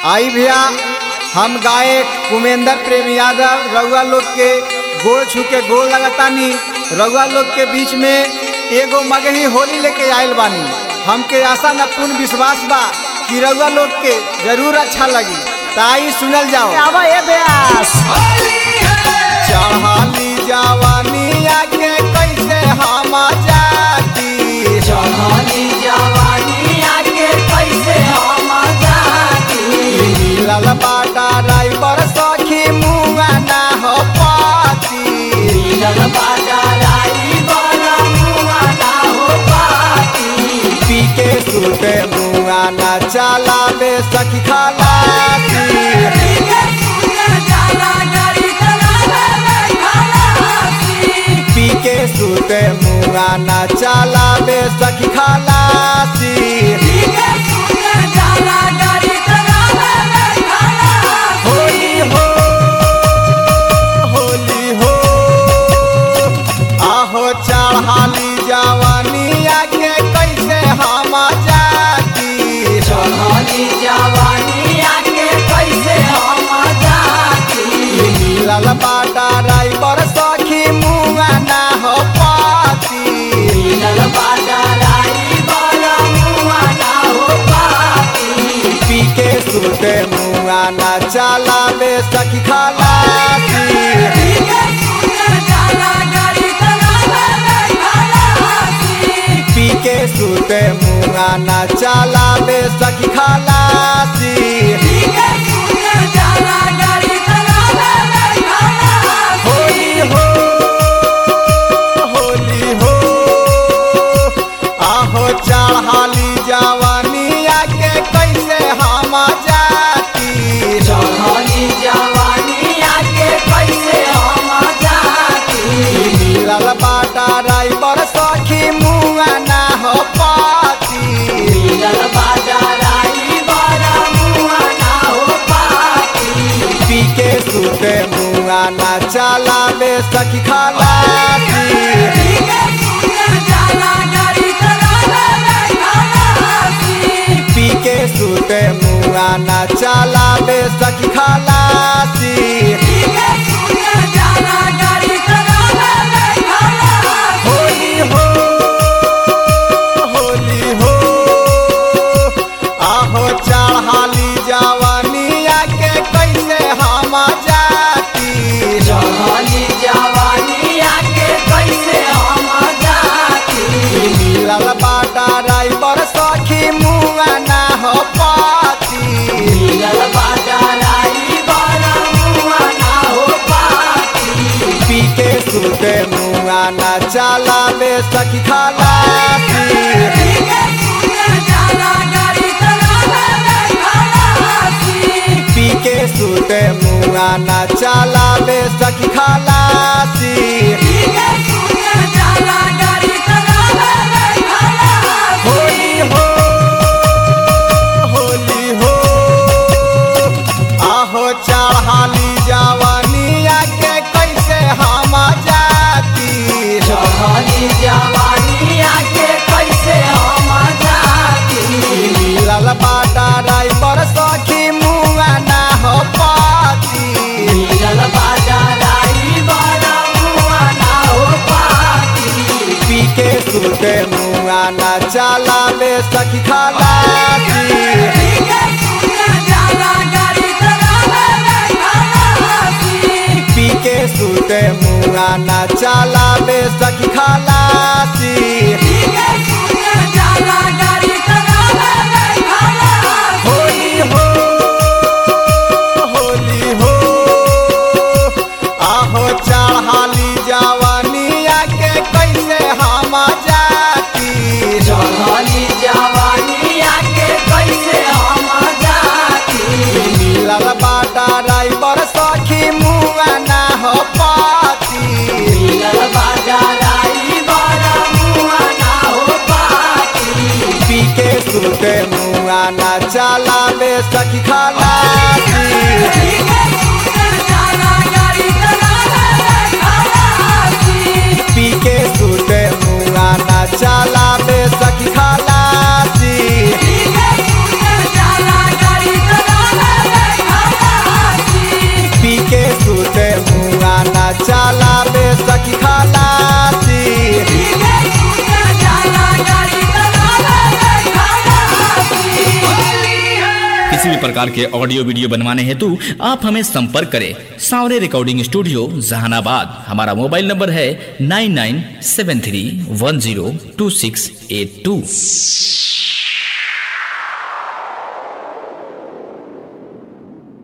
आई भैया हम गायक कुमेंद्र प्रेम यादव रउआ लोग के गोड़ छू के गोड़ लगतानी रउआ लोग के बीच में एगो मगही होली लेके आयल बानी हमके आशा न पूर्ण विश्वास बा कि रउआ लोग के जरूर अच्छा लगी ताई सुनल जाओ आवा ए ब्यास चढ़ाली जवानी आके कैसे हम जाती चढ़ली जवानी आके कैसे हम जाती मिलल बाटा ड्राइवर सखी मुआ ना हो पाती मिलल बाजा राई बड़ा मुआ ना हो पाती पी के सुते मुआ ना चलावे सखी खलासी पी के सुते मुआ ना चलावे सखी खलासी होली हो होली हो आहो चढ़ाली जवानी आके कैसे हम जाती चढ़ली जवानी आके कैसे हम जाती मिलल बाटा ड्राइवर सखी मुआ ना हो पाती मिलल बाजा राई बड़ा मुआ ना हो पाती पी के सुते मुआ ना चलावे सखी खलासी पी के सुते मुआ ना चलावे सखी खलासी होली हो होली हो आहो चढ़ाली जवानी आके कैसे हम जाती चढ़ली जवानी आके कैसे हम जाती मिलल बाटा ड्राइवर सखी मुआ ना हो पाती मिलल बाजा राई बड़ा मुआ ना हो पाती पी के सुते मुआ ना चलावे सखी खलासी पी के सुते मुआ ना चलावे सखी खलासी होली हो होली हो आहो चढ़ाली जवानी आके कैसे हम जाती चढ़ली जवानी आके कैसे हम जाती मिलल बाटा ड्राइवर सखी मुआ ना हो पाती मिलल बाजा राई बड़ा मुआ ना हो पाती पी के सुते मुआ ना चलावे सखी खलासी पी के सुते मुआ ना चलावे सखी खलासी होली हो होली हो आहो चढ़ाली जवानी आके कैसे हम जाती चढ़ली जवानी आके कैसे हम जाती मिलल बाटा ड्राइवर सखी मुआ ना हो पाती मिलल बाजा राई बड़ा मुआ ना हो पाती पी के सुते मुआ ना चलावे सखी खलासी पी के सुते मुआ ना चलावे सखी खलासी होली हो होली हो आहो चढ़ाली जवानी आके कैसे हम जाती चढ़ली जवानी आके कैसे हम जाती मिलल बाटा ड्राइवर सखी मुआ ना हो पाती मिलल बाजा राई बड़ा मुआ ना हो पाती पी के सुते मुआ ना चलावे सखी खलासी पी के सुते मुआ ना चलावे सखी खलासी Yeah. प्रकार के ऑडियो वीडियो बनवाने हेतु आप हमें संपर्क करें सावरे रिकॉर्डिंग स्टूडियो जहानाबाद हमारा मोबाइल नंबर है nine nine seven three one zero two six eight two